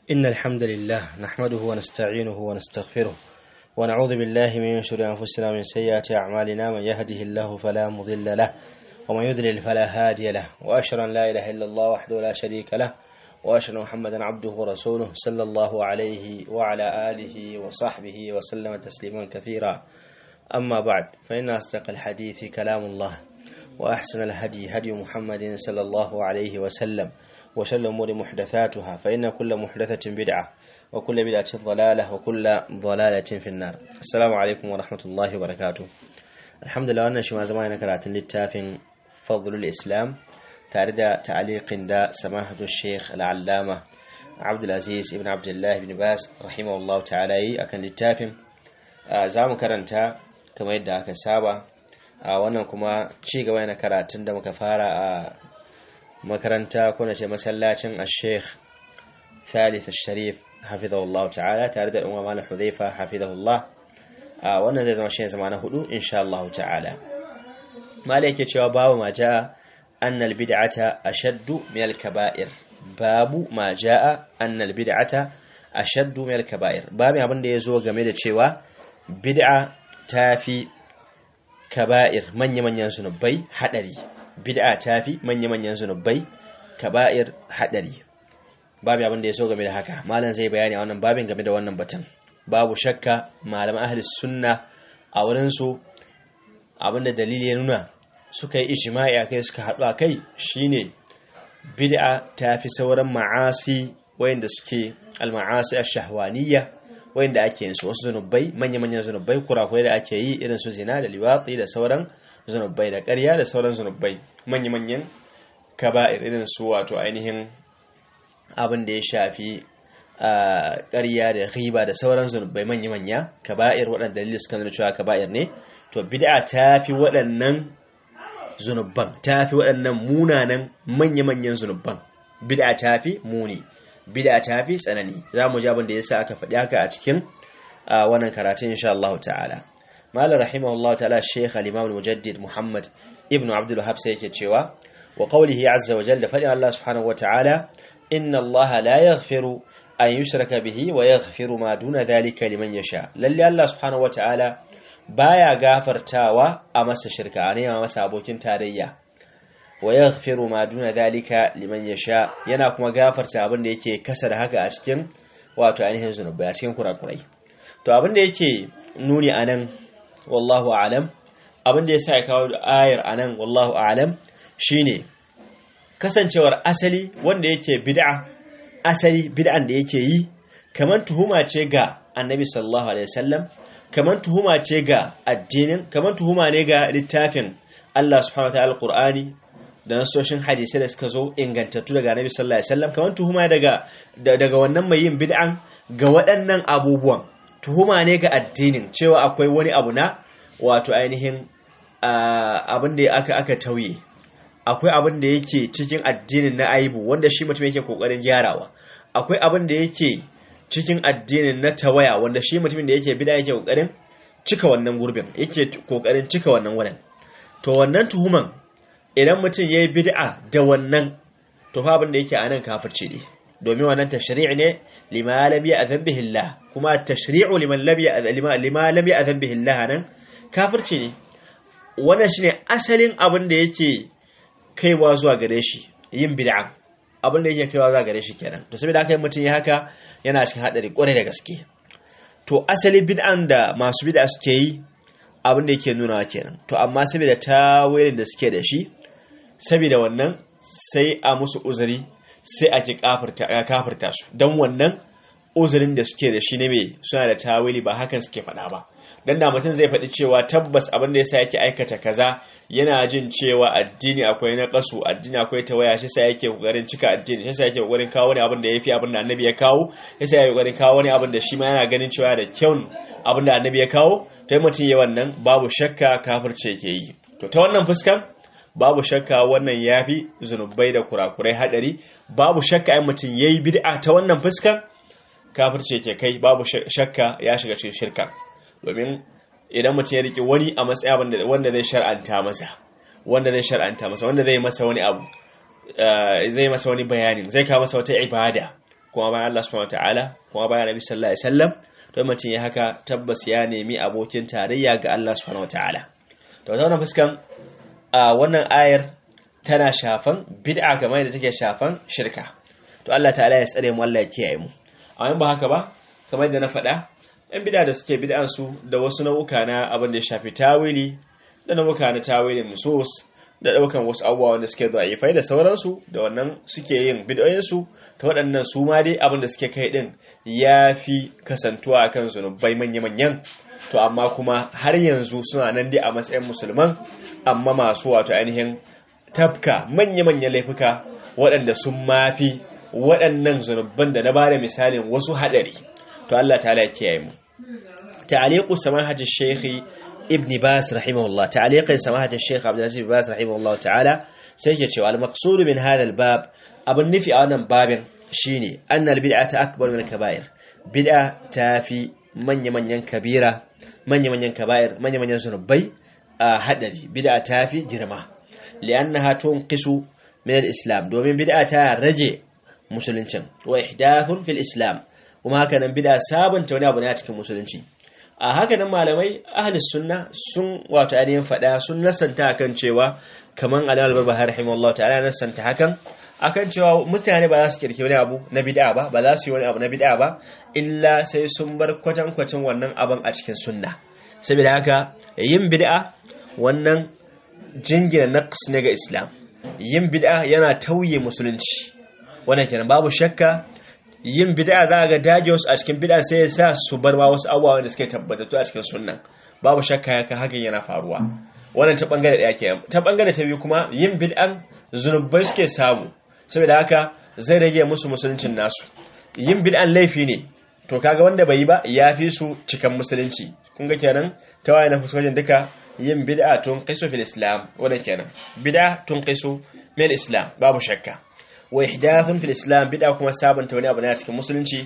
إن الحمد لله نحمده ونستعينه ونستغفره ونعوذ بالله من شرور أنفسنا ومن سيئات أعمالنا من يهده الله فلا مضل له ومن يضلل فلا هادي له وأشهد أن لا إله إلا الله وحده لا شريك له وأشهد أن محمدا عبده ورسوله صلى الله عليه وعلى آله وصحبه وسلم تسليما كثيرا أما بعد فإن أصدق الحديث كلام الله وأحسن الهدي هدي محمد صلى الله عليه وسلم وشر الأمور محدثاتها فإن كل محدثة بدعة وكل بدعة ضلالة وكل ضلالة في النار السلام عليكم ورحمة الله وبركاته الحمد لله wannan shi ma zama na karatun littafin fadlul islam tare da ta'aliqin da samahatu sheikh al'allama abdulaziz ibn abdullah ibn bas rahimahullahu ta'ala yi akan littafin za mu karanta kamar yadda aka saba a wannan kuma ci gaba na karatun da muka fara a makaranta ko na ce masallacin al-sheikh thalith al-sharif hafizahullah ta'ala tare da umar malam hudhaifa hafizahullah a wannan zai zama shi zama na hudu insha Allah ta'ala malai yake cewa babu ma ja'a anna al-bid'ata ashaddu min al-kaba'ir babu ma ja'a anna al-bid'ata ashaddu min al-kaba'ir babu abin da yazo game da cewa bid'a tafi kaba'ir manya-manyan zunubai hadari bid'a tafi manya-manyan zunubai kaba'ir hadari babu abin da ya so game da haka malam zai bayani a wannan babin game da wannan batun babu shakka malaman ahli sunna a wurin su abinda dalili ya nuna suka yi ijma'i akai suka haɗu akai shine bid'a tafi sauran ma'asi wayanda suke al-ma'asi ash-shahwaniyya wayanda ake yin su wasu zunubai manya-manyan zunubai kurakurai da ake yi irin su zina da liwatsi da sauran zunubai da ƙarya da sauran zunubai manya-manyan kaba'ir irin su wato ainihin abin da ya shafi ƙarya da riba da sauran zunubai manya-manya kaba'ir waɗanda dalilin suka nuna cewa kaba'ir ne to bid'a ta fi waɗannan zunuban ta fi waɗannan munanan manya-manyan zunuban bid'a ta fi muni bid'a ta fi tsanani za mu ji abin da ya sa aka faɗi haka a cikin wannan karatun insha Allah ta'ala malar rahimahullah ta'ala sheikh al-imam al-mujaddid muhammad ibnu abdul wahab sai yake cewa wa qawlihi azza wa jalla fadi Allah subhanahu wa ta'ala inna Allah la yaghfiru an yushraka bihi wa yaghfiru ma duna dhalika liman yasha lalle Allah subhanahu wa ta'ala baya gafartawa a masa shirka ne ma masa abokin tarayya wa yaghfiru ma duna dhalika liman yasha yana kuma gafarta abin da yake kasa da haka a cikin wato ainihin zunubai a cikin kurakurai to abin da yake nuni anan wallahu a'lam abin da yasa ya kawo ayar anan wallahu a'lam shine kasancewar asali wanda yake bid'a asali bid'an da yake yi kaman tuhuma ce ga annabi sallallahu alaihi wasallam kaman tuhuma ce ga addinin kaman tuhuma ne ga littafin Allah subhanahu wataala alqur'ani da nasoshin hadisai da suka zo ingantattu daga annabi sallallahu alaihi wasallam kaman tuhuma daga daga wannan mai yin bid'an ga waɗannan abubuwan tuhuma ne ga addinin cewa akwai wani abu na wato ainihin abin da aka aka tauye akwai abin da yake cikin addinin na aibu wanda shi mutum yake kokarin gyarawa akwai abin da yake cikin addinin na tawaya wanda shi mutumin da yake bida yake kokarin cika wannan gurbin yake kokarin cika wannan wurin to wannan tuhuman idan mutum yayi bid'a da wannan to fa abin da yake anan kafirci ne domin wannan tashri'i ne lima lam ya'zan bihi Allah kuma tashri'u liman lam ya'zan lima lam ya'zan bihi Allah nan kafirci ne wannan shine asalin abin da yake kaiwa zuwa gare shi yin bid'a abin da yake kaiwa zuwa gare shi kenan to saboda haka mutum ya haka yana cikin hadari kwarai da gaske to asali bid'an da masu bid'a suke yi abin da yake nuna kenan to amma saboda tawilin da suke da shi saboda wannan sai a musu uzuri sai ake kafirta su don wannan uzurin da suke da shi ne mai suna da tawili ba hakan suke faɗa ba dan da mutum zai faɗi cewa tabbas abin da yasa yake aikata kaza yana jin cewa addini akwai na kasu addini akwai tawaya shi sai yake kokarin cika addini shi sai yake kokarin kawo wani abin da yafi abin da annabi ya kawo shi sai yake kokarin kawo wani abin da shi ma yana ganin cewa da kyau abin da annabi ya kawo to mutum ya wannan babu shakka kafirce yake yi to ta wannan fuskan babu shakka wannan yafi zunubai da kurakurai hadari babu shakka ai mutum yayi bid'a ta wannan fuskan kafirce yake kai babu shakka ya shiga cikin shirka domin idan mutum ya riƙe wani a matsaya wanda zai shar'anta masa wanda zai shar'anta masa wanda zai masa wani abu zai masa wani bayanin zai kawo masa wata ibada kuma bayan Allah subhanahu wataala kuma bayan Nabi sallallahu alaihi wasallam to mutum ya haka tabbas ya nemi abokin tarayya ga Allah subhanahu wataala to ta wannan fuskan a wannan ayar tana shafan bid'a kamar da take shafan shirka to Allah ta'ala ya tsare mu Allah ya kiyaye mu amma ba haka ba kamar yadda na faɗa yan bid'a da suke bid'an su da wasu nau'uka na abin da ya shafi tawili da nau'uka na tawilin nusus da daukan wasu abubuwa wanda suke da'ifai da sauransu da wannan suke yin bid'o'in su ta waɗannan su ma dai abin da suke kai din yafi kasantuwa akan zunubai manya-manyan to amma kuma har yanzu suna nan dai a matsayin musulman amma masu wato ainihin tafka manya-manyan laifuka waɗanda sun mafi waɗannan zunubban da na ba da misalin wasu haɗari to Allah ta ya kiyaye mu ta'aliqu samahati shaykhi ibn bas rahimahullah ta'aliqin samahati shaykh abdulaziz ibn bas rahimahullah ta'ala sai ke cewa al-maqsud min hadha al-bab abun nufi a wannan babin shine anna al-bid'ata akbar min al-kaba'ir bid'a tafi manya-manyan kabira manya-manyan kaba'ir manya-manyan zunubai a hadari bid'a tafi girma li'annaha tunqisu min al-islam domin bid'a ta rage musuluncin wa ihdathun fil islam kuma haka nan bid'a sabunta wani abu ne a cikin musulunci a haka nan malamai ahli sunna sun wato ainihin fada sun nasanta akan cewa kaman alal barbahar rahimahullah ta'ala nasanta hakan akan cewa mutane ba za su kirki wani abu na bid'a ba ba za su yi wani abu na bid'a ba illa sai sun bar kwatankwacin wannan abin a cikin sunna saboda haka yin bid'a wannan jingina naqs ne ga islam yin bid'a yana tauye musulunci wannan kenan babu shakka yin bid'a za ga dage wasu a cikin bid'a sai ya sa su bar ma wasu abubuwa da suke tabbatattu a cikin sunnan babu shakka haka hakan yana faruwa wannan ta bangare daya kenan ta bangare ta biyu kuma yin bid'an zunubai suke samu saboda haka zai rage musu musuluncin nasu yin bid'an laifi ne to kaga wanda bai yi ba ya fi su cikan musulunci kun ga kenan ta waye na fuskojin duka yin bid'a tun qisu fil islam wannan kenan bid'a tun qisu min islam babu shakka wa ihdathun fil islam bid'a kuma sabanta wani abu ne a cikin musulunci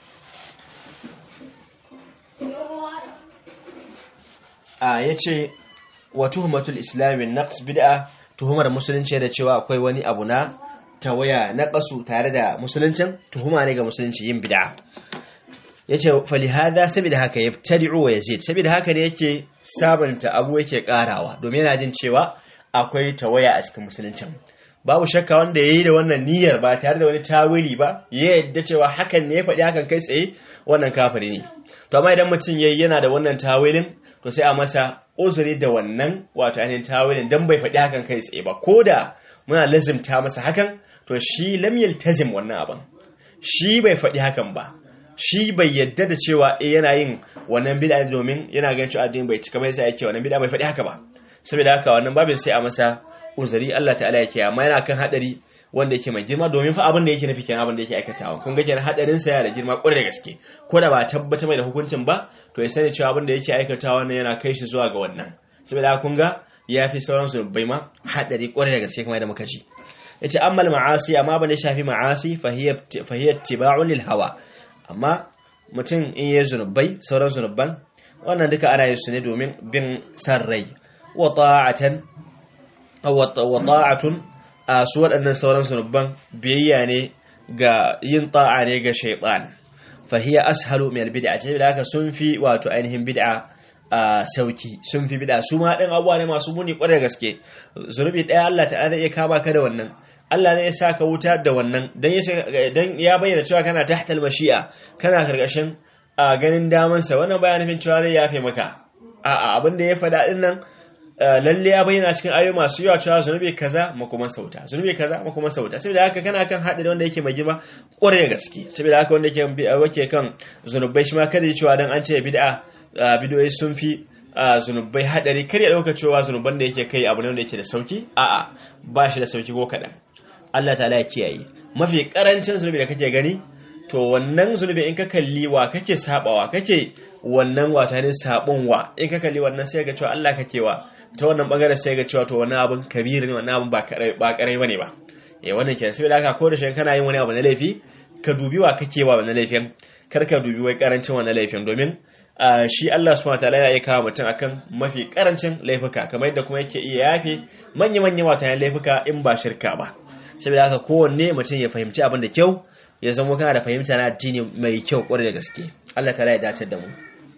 a yace wa tuhmatul islam min naqs bid'a tuhumar musulunci da cewa akwai wani abu na tawaya na kasu tare da musuluncin tuhuma ne ga musulunci yin bid'a yace falihada saboda haka yabtadi'u wa yazid saboda haka ne yake sabanta abu yake karawa domin yana jin cewa akwai tawaya a cikin musuluncin babu shakka wanda yayi da wannan niyyar ba tare da wani tawili ba ya yadda cewa hakan ne ya faɗi hakan kai tsaye wannan kafiri ne to amma idan mutum yayi yana da wannan tawilin to sai a masa uzuri da wannan wato ainihin tawilin dan bai faɗi hakan kai tsaye ba koda muna lazimta masa hakan to shi lam yaltazim wannan abin shi bai faɗi hakan ba shi bai yadda da cewa eh yana yin wannan bid'a domin yana ganin cewa addini bai cika mai sai yake wannan bid'a bai faɗi haka ba saboda haka wannan babin sai a masa uzuri Allah ta'ala yake amma yana kan hadari wanda yake mai girma domin fa abin da yake nufi kenan abin da yake aikatawa kun ga kenan hadarin sa yana da girma kwarai da gaske ko da ba tabbata mai da hukuncin ba to ya sani cewa abin da yake aikatawa ne yana kai shi zuwa ga wannan saboda haka kun ga ya fi sauran su bai ma hadari kwarai da gaske kamar da muka ji yace amma ma'asi amma ban da shafi ma'asi fa hiya fa hiya ittiba'un lil hawa amma mutum in yi zunubai sauran zunuban wannan duka ana yin su ne domin bin san rai wa ta'atan wa ta'atun a su waɗannan sauran zunuban biyayya ne ga yin ta'a ne ga shaytan fa hiya ashalu min albid'a ce da haka sun fi wato ainihin bid'a a sauki sun fi bid'a su ma ɗin abuwa ne masu muni ƙwarar gaske zunubi ɗaya Allah ta'ala iya kama ka da wannan Allah ne ya sa ka wuta da wannan dan ya bayyana cewa kana tahtal mashi'a kana karkashin ganin damansa wannan baya nufin cewa zai yafe maka a'a abin da ya faɗa din nan lalle ya bayyana cikin ayoyi masu yawa cewa zunubi kaza makuman sauta zunubi kaza makuman sauta saboda haka kana kan haɗari wanda yake mai girma ƙwarai gaske saboda haka wanda yake wake kan zunubai shi ma kada cewa dan an ce bid'a bidiyoyi sun fi zunubai haɗari kar ya ɗauka cewa zunuban da yake kai abu ne wanda yake da sauki a'a ba shi da sauki ko kaɗan Allah ta'ala ya kiyaye mafi karancin zunubi da kake gani to wannan zunubi in ka kalli wa kake sabawa kake wannan wata ne sabon wa in ka kalli wannan sai ga cewa Allah kake wa ta wannan bangaren sai ga cewa to wannan abun kabir ne wannan abun ba karai ba karai bane ba eh wannan kenan sai da haka ko da shi kana yin wani abu na laifi ka dubi wa kake wa wannan laifin kar ka dubi wai karancin wannan laifin domin shi Allah subhanahu wataala yana iya kawo mutum akan mafi karancin laifuka kamar yadda kuma yake iya yafe manya-manya wata laifuka in ba shirka ba saboda haka kowanne mutum ya fahimci abin da kyau ya zama kana da fahimta na addini mai kyau kwarai da gaske Allah ta ya dace da mu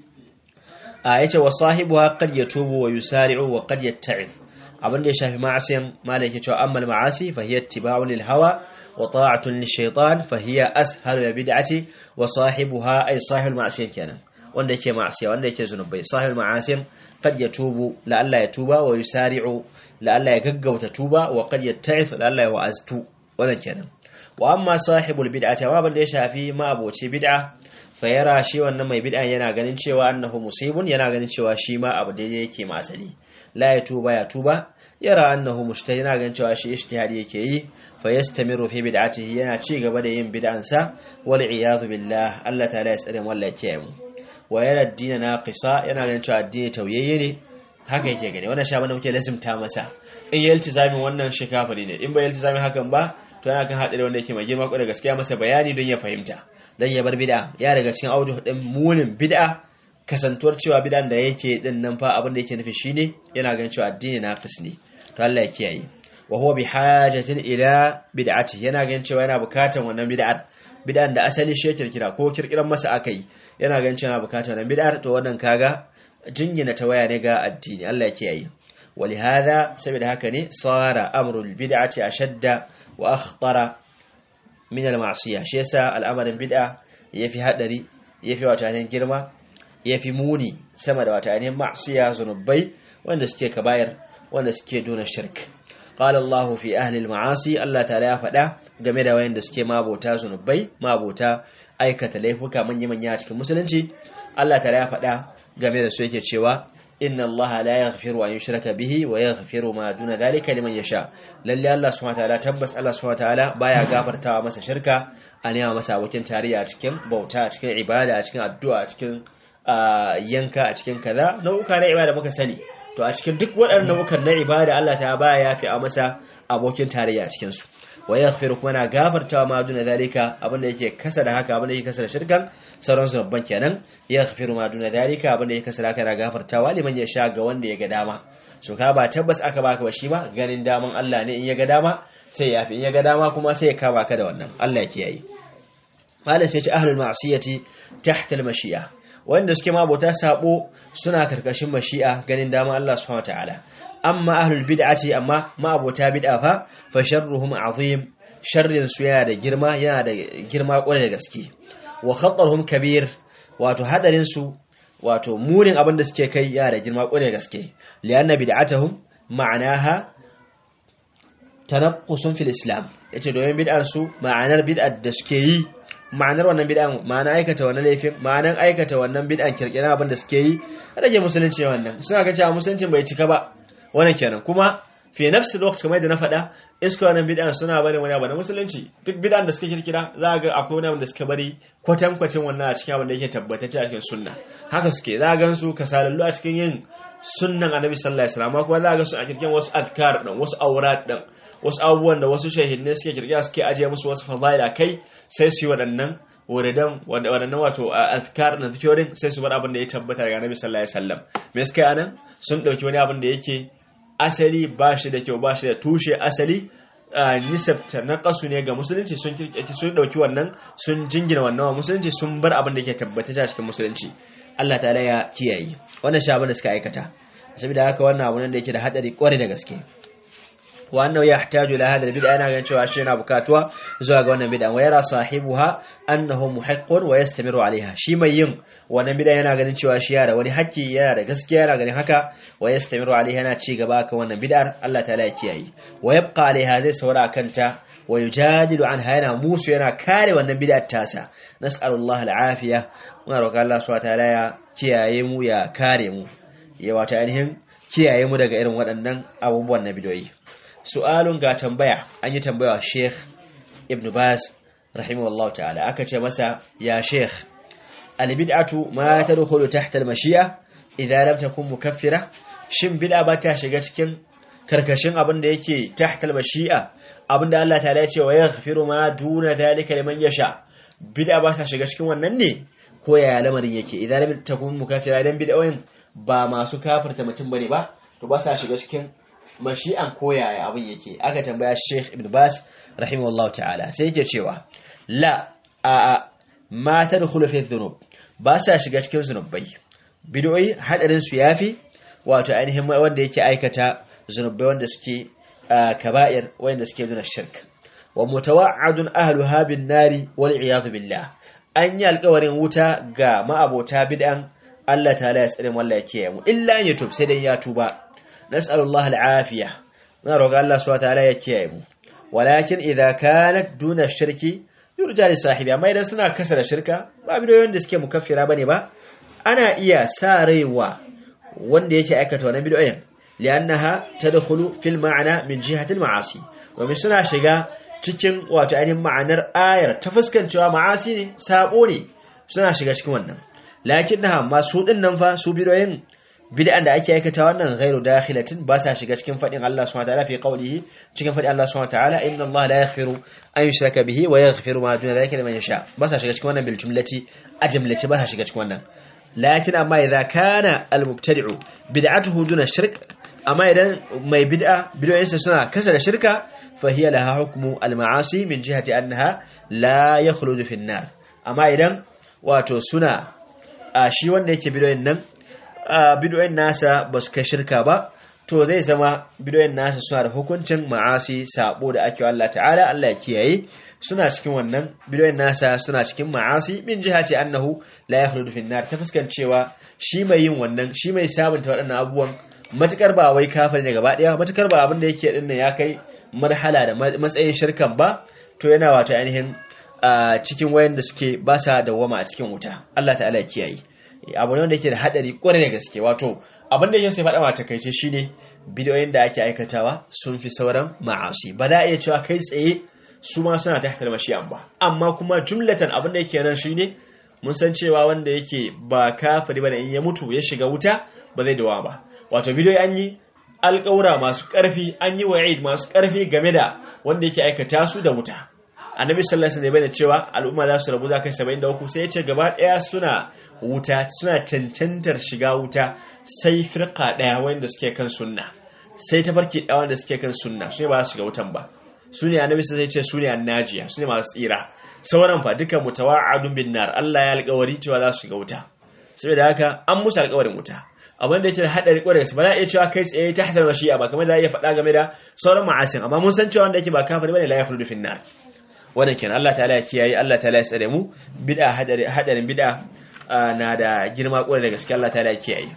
a yace wa sahibuha qad yatubu wa yusari'u wa qad yatta'ith abin da ya shafi ma'asiyan malai yake cewa ammal ma'asi fa hiya ittiba'un lil hawa wa ta'atun lish shaytan fa hiya ashalu lil bid'ati wa sahibuha ay sahibul ma'asiyan kenan wanda yake ma'asiya wanda yake zunubai sahibul ma'asiyan qad yatubu la Allah ya tuba wa yusari'u la Allah ya gaggauta tuba wa qad yatta'ith la Allah ya wa'aztu wannan kenan wa amma sahibul bid'ati amma ban da ya shafi ma'aboci bid'a fa yara shi wannan mai bid'a yana ganin cewa annahu musibun yana ganin cewa shi ma abu daidai yake ma asali la ya tuba ya tuba yara annahu mujtahid yana ganin cewa shi ijtihadi yake yi fa yastamiru fi bid'atihi yana ci gaba da yin bid'ansa wal iyadu billah Allah ta'ala ya tsare mu Allah ya mu wa yara ad-din naqisa yana ganin cewa addini tauyayye ne haka yake gani wannan sha bane muke lazimta masa in ya iltizamin wannan shi kafiri ne in bai iltizamin hakan ba to yana kan hadari wanda yake mai girma ko da gaskiya masa bayani don ya fahimta dan ya bar bid'a ya daga cikin auju din munin bid'a kasantuwar cewa bid'an da yake din nan fa abin da yake nufi shine yana ganin cewa addini naqis ne to Allah ya kiyaye wa huwa bi hajatin ila bid'ati yana ganin cewa yana bukatan wannan bid'ar bid'an da asali shi kirkira ko kirkiran masa akai yana ganin cewa yana bukatan wannan bid'ar to wannan kaga jingina ta waya ne ga addini Allah ya kiyaye ولهذا سبب هكذا صار أمر البدعة أشد وأخطر من المعصية شيسا الأمر البدعة يفي هدري يفي وتعنين جرمة يفي موني سمد وتعنين معصية زنبي وأن سكي كباير وأن سكي دون الشرك قال الله في أهل المعاصي الله تعالى فدا game da wayanda suke mabota zunubai mabota aikata laifuka manya manya a cikin musulunci Allah ta'ala ya faɗa game da su yake cewa inna Allah la yaghfiru an yushraka bihi wa yaghfiru ma duna dhalika liman yasha lalle Allah subhanahu wataala tabbas Allah subhanahu wataala baya gafartawa masa shirka a nema masa abokin tarayya a cikin bauta a cikin ibada a cikin addu'a a cikin yanka a cikin kaza nau'uka na ibada muka sani to a cikin duk waɗannan nau'ukan na ibada Allah ta baya yafi a masa abokin tarayya a cikin su wa yaghfiru kuma na gafartawa ma duna zalika abinda yake kasa da haka abinda yake kasa da shirkan sauran babban kenan yaghfiru ma duna zalika abinda yake kasa da haka na gafartawa liman ya sha ga wanda ya ga dama so ka ba tabbas aka baka ba shi ba ganin daman Allah ne in ya ga dama sai ya fi in ya ga dama kuma sai ya kama ka da wannan Allah ya kiyaye malam sai ya ce ahlul ma'siyati tahta al-mashi'a wanda suke mabota sabo suna karkashin mashi'a ganin daman Allah subhanahu wataala amma ahlul bid'ati amma ma'abota bid'a fa fa sharruhum azim sharrin su yana da girma yana da girma kwarai da gaske wa khatarhum kabir wato hadarin su wato munin abin da suke kai yana da girma kwarai da gaske lianna bid'atuhum ma'anaha tanaqqusun fil islam yace domin bid'ar su ma'anar bid'ar da suke yi ma'anar wannan bid'an ma'ana aikata wannan laifin ma'anar aikata wannan bid'an kirkira abin da suke yi rage musulunci wannan suna ga cewa musuluncin bai cika ba wannan kenan kuma fi nafsi lokaci kamar yadda na faɗa iska wannan bid'an suna bari wani abu na musulunci duk bid'an da suka kirkira za ga akwai wani abu da suka bari kwatankwacin wannan a cikin abin da yake tabbatacce a cikin sunna haka suke za gan su kasalallu a cikin yin sunnan annabi sallallahu alaihi wasallam kuma za ga su a kirkin wasu azkar din wasu aurat din wasu abubuwan da wasu shahidai suke kirkira suke ajiye musu wasu fadaila kai sai su yi waɗannan wuridan waɗannan wato azkar na zikiyorin sai su bar abin da ya tabbata daga annabi sallallahu alaihi wasallam me suka yi anan sun ɗauki wani abin da yake asali ba shi da kyau ba shi da tushe asali nisabta na kasu ne ga musulunci sun kirkeci sun dauki wannan sun jingina wannan wa musulunci sun bar abin da ke tabbata cikin musulunci Allah ta'ala ya kiyaye wannan shi abin da suka aikata saboda haka wannan abu ne da yake da hadari kwarai da gaske wa annahu yahtaju ila hadha albid'a yana ganin cewa shi yana bukatuwa zuwa ga wannan bid'a wa yara sahibuha annahu muhiqqun wa yastamiru alaiha shi mai yin wannan bid'a yana ganin cewa shi yana da wani haƙƙi yana da gaskiya yana ganin haka wa yastamiru alaiha yana ci gaba kan wannan bid'ar Allah ta'ala ya kiyaye wa yabqa alaiha zai saura kanta wa yujadilu anha yana musu yana kare wannan bid'ar tasa nas'alullahi al'afiya muna roƙon Allah subhanahu wa ta'ala ya kiyaye mu ya kare mu ya wata ainihin kiyaye mu daga irin waɗannan abubuwan na bidoyi su'alun ga tambaya an yi tambaya Sheikh Ibn Baz rahimahullahu ta'ala aka ce masa ya Sheikh al-bid'atu ma tadkhulu tahta al-mashi'a idza lam takun mukaffira shin bid'a ba ta shiga cikin karkashin abin da yake tahta al-mashi'a abinda Allah ta'ala ya ce wa yaghfiru ma duna dhalika liman yasha bid'a ba ta shiga cikin wannan ne ko yaya lamarin yake idza lam takun mukaffira dan bid'o'in ba masu kafirta mutum bane ba to ba sa shiga cikin mashi'an koyaya abin yake aka tambaya Sheikh Ibn Bas rahimahullahu ta'ala sai yake cewa la a a ma tadkhulu fi dhunub ba sa shiga cikin zunubai bid'o'i hadarin su yafi wato ainihin wanda yake aikata zunubai wanda suke kaba'ir wanda suke nuna shirk wa mutawa'adun ahluha bin nari wal iyadu billah an yi alƙawarin wuta ga ma'abota bid'an Allah ta'ala ya tsare wallahi kiyaye mu illa an yatub sai dai ya tuba nas'alullah al'afiya na roga Allah subhanahu ta'ala ya kiyaye mu walakin idza kanat duna shirki yurja li sahibi amma idan suna kasa da shirka ba bidiyoyin da suke mukaffira bane ba ana iya sa raiwa wanda yake aikata wannan bidiyoyin li'annaha tadkhulu fil ma'ana min jihati al-ma'asi domin suna shiga cikin wato ainihin ma'anar ayar ta fuskancewa ma'asi ne sabo ne suna shiga cikin wannan lakinnaha masu din nan fa su bidiyoyin bid'an da ake aikata wannan ghairu dakhilatin ba sa shiga cikin fadin Allah subhanahu wa ta'ala fi qawlihi cikin fadin Allah subhanahu wa ta'ala inna Allah la yaghfiru an yushraka bihi wa yaghfiru ma duna dhalika liman yasha ba sa shiga cikin wannan bil jumlati a jumlati ba sa shiga cikin wannan lakin amma idza kana al mubtadi'u bid'atuhu duna shirk amma idan mai bid'a bid'o'insa suna kasa da shirka fa hiya laha hukmu al ma'asi min jihati annaha la yakhludu fi an-nar amma idan wato suna a shi wanda yake bid'o'in nan bidoyin nasa ba su kai shirka ba to zai zama bidoyin nasa suna da hukuncin ma'asi sabo da ake Allah ta'ala Allah ya kiyaye suna cikin wannan bidoyin nasa suna cikin ma'asi min jihati annahu la yakhludu fi nar ta fuskancewa shi mai yin wannan shi mai sabunta waɗannan abubuwan matukar ba wai kafir ne gaba ɗaya matukar ba abin da yake din ya kai marhala da matsayin shirkan ba to yana wato ainihin cikin wayan da suke ba sa dawwama a cikin wuta Allah ta'ala ya kiyaye abu ne wanda yake da hadari kwarai da gaske wato abin da yake sai faɗa mata kai ce shine bidiyoyin da ake aikatawa sun fi sauran ma'asi ba da iya cewa kai tsaye su ma suna tahta mashiyan ba amma kuma jumlatan abin da yake nan shine mun san cewa wanda yake ba kafiri ba da in ya mutu ya shiga wuta ba zai dawa ba wato bidiyoyi an yi alƙawura masu ƙarfi an yi wa'id masu ƙarfi game da wanda yake aikata su da wuta annabi sallallahu alaihi wasallam cewa al'umma za su rabu za kai 73 sai ya ce gaba daya suna wuta suna cancantar shiga wuta sai firqa daya wanda suke kan sunna sai tafarki daya wanda suke kan sunna su ne ba su shiga wutan ba su ne annabi sai ya ce su ne annajiya su ne masu tsira sauran fa duka mutawa'adun bin nar Allah ya alƙawari cewa za su shiga wuta saboda haka an musu alƙawarin wuta abin da yake da hadari kwarai ba za a iya cewa kai tsaye ta hadar mashi'a ba kamar da iya faɗa game da sauran ma'asin amma mun san cewa wanda yake ba kafiri bane la yakhludu fin nar wannan kenan Allah ta'ala ya kiyaye Allah ta'ala ya tsare mu bid'a hadarin bid'a na da girma kwarai da gaske Allah ta'ala ya kiyaye